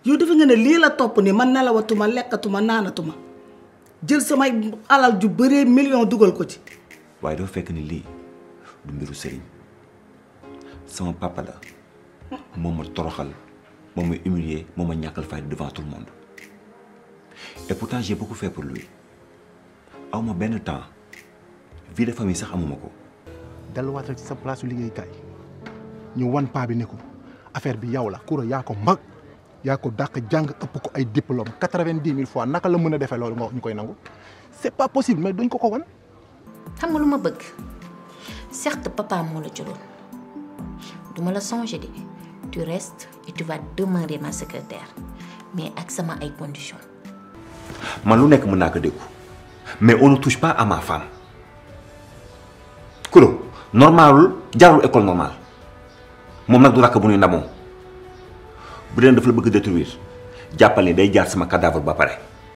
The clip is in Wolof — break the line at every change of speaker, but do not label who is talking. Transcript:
yow defe nga ne lii la topp ni man nelawatuma lekkatuma naanatuma jël samay alal ju bëree million dugal ko ci
waaye dafa fekk ni lii du mbiru sëriñ sama papa la moo ma toroxal moo ma humilier moo ma ñàkkal fayda devant tout le monde et pourtant j'ai beaucoup fait pour lui aw ma benn temps vie de famille sax amuma ko
delluwaat rek ci sa place su liggéeykaay ñu wan paa bi ne ko affaire bi yow la Coura yaa ko mag yaa ko dàq jàng ëpp ko ay diplôme quatre-vingt-dix mille fois naka la mën a defee loolu nga wax ñu koy nangu c'est pas possible mais duñ ko ko wan.
xam nga lu ma bëgg certes papa moo la jëloon duma la songer de tu restes et tu vas demeurer ma secrétaire mais ak sama ay conditions.
man lu nekk mën naa ko déggu mais on ne touche pas à ma femme Coura normalul jarul école normale moom nag du rakk bu ñuy ndamoo bu dee dafa la bëgg détruire jàppal ni day jaar sama cadavre ba pare